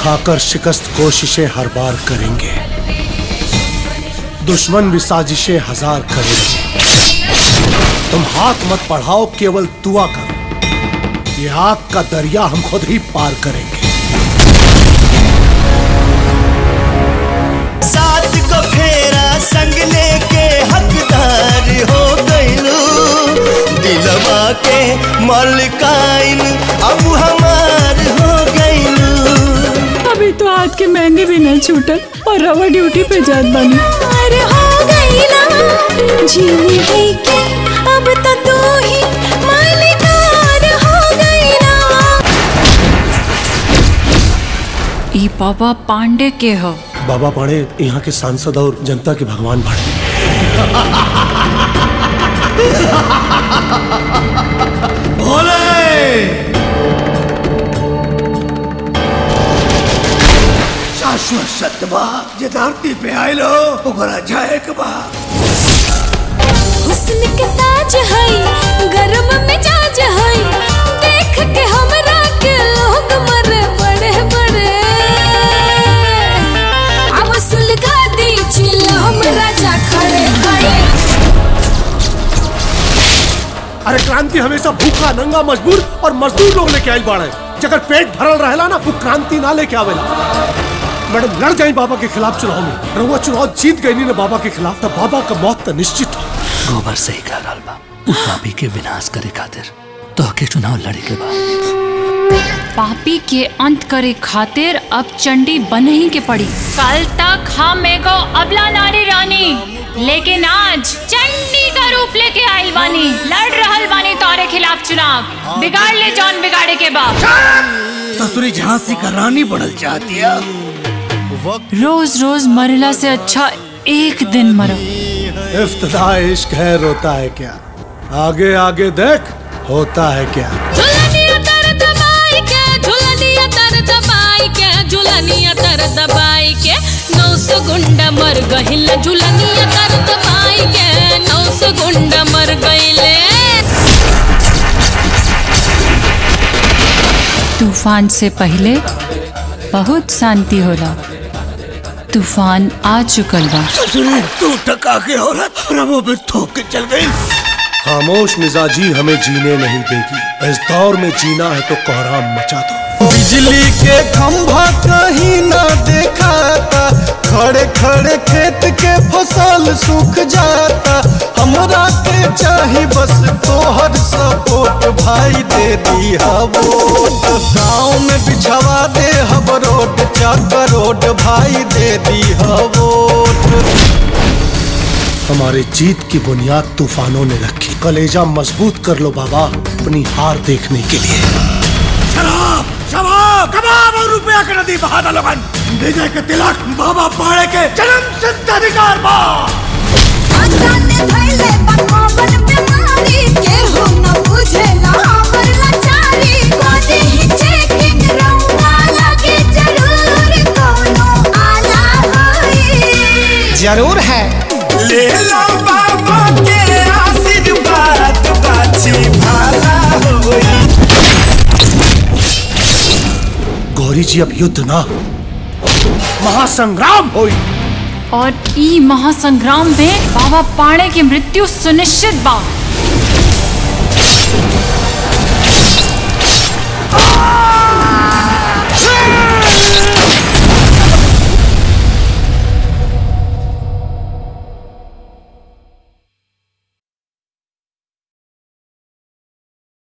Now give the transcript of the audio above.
खाकर शिकस्त कोशिशें हर बार करेंगे दुश्मन भी साजिशें हजार करेंगे तुम हाथ मत बढ़ाओ केवल दुआ करो ये आग का दरिया हम खुद ही पार करेंगे साथ को फेरा संग लेके हकदार हो गइलू दिलवा के मालिकाइन अब हमार हो गइलू अभी तो हाथ के मेहंदी भी नहीं छूटल और रवा ड्यूटी पे जात बानी पार हो गई ना जिंदगी के अब तो तू ही मालिकार हो गई ना ई बाबा पांडे के हो बाबा पाड़े यहाँ के सांसद और जनता के भगवान भाड़े शाश्वत सत्य बा जे धरती पे आइलो ओकरा जाए के बा हुस्न के ताज है गरम मिजाज है देख के हमरा के लोग मरे बड़े बड़े अब सुलगा दी चिल्ला हम राजा खड़े खड़े अरे क्रांति हमेशा भूखा नंगा मजबूर और मजदूर लोग लेके आई बाड़े जगर पेट भरल रहेला ना वो क्रांति ना लेके आवेला मैडम लड़ जाई बाबा के खिलाफ चुनाव में रहुआ चुनाव जीत गई ना बाबा के खिलाफ तब बाबा का मौत तो निश्चित हो गोबर सही कह रहल बा उ पापी के विनाश करे खातिर तो के चुनाव लड़े के बा पापी के अंत करे खातिर अब चंडी बन ही के पड़ी कल तक हम एगो अबला नारी रानी लेकिन आज चंडी का रूप लेके आइल बानी लड़ रहल बानी तोरे खिलाफ चुनाव बिगाड़ ले जौन बिगाड़े के बाद ससुरी झांसी का रानी बनल चाहती है रोज रोज मरला से अच्छा एक दिन मरो इफ्तदा इश्क है रोता है क्या आगे आगे देख होता है क्या झुलनिया तर दबाई के झुलनिया तर दबाई के झुलनिया तर दबाई के नौ सौ गुंडा मर गहिल झुलनिया तर दबाई के नौ सौ गुंडा मर गइले तूफान से पहले बहुत शांति होला तूफान आ चुकल बा ससुरी तू टका के औरत प्रभु में थोक के चल गई खामोश मिजाजी हमें जीने नहीं देगी इस दौर में जीना है तो कोहराम मचा दो बिजली के खंभा कहीं ना देखाता खड़े खड़े खेत के फसल सूख जाता हमरा के चाही बस तोहर सपोर्ट भाई दे दिया वोट गाँव में बिछवा दे हब रोड चक रोड भाई दे दिया वोट हमारे जीत की बुनियाद तूफानों ने रखी कलेजा मजबूत कर लो बाबा अपनी हार देखने के लिए शराब शराब कबाब और रुपया के नदी बहा दो लोगन विजय के तिलक बाबा पाड़े के जन्म सिद्ध अधिकार बा अचानक भइले बकवान बीमारी केहू न बुझेला हमर लाचारी कोदी ही चेकिंग रौना लगे जरूर कोनो आला होई जरूर है ले लो बाबा के आशीर्वाद बाछी भाला होई गौरी जी अब युद्ध ना महासंग्राम होई और ई महासंग्राम में बाबा पाणे की मृत्यु सुनिश्चित बा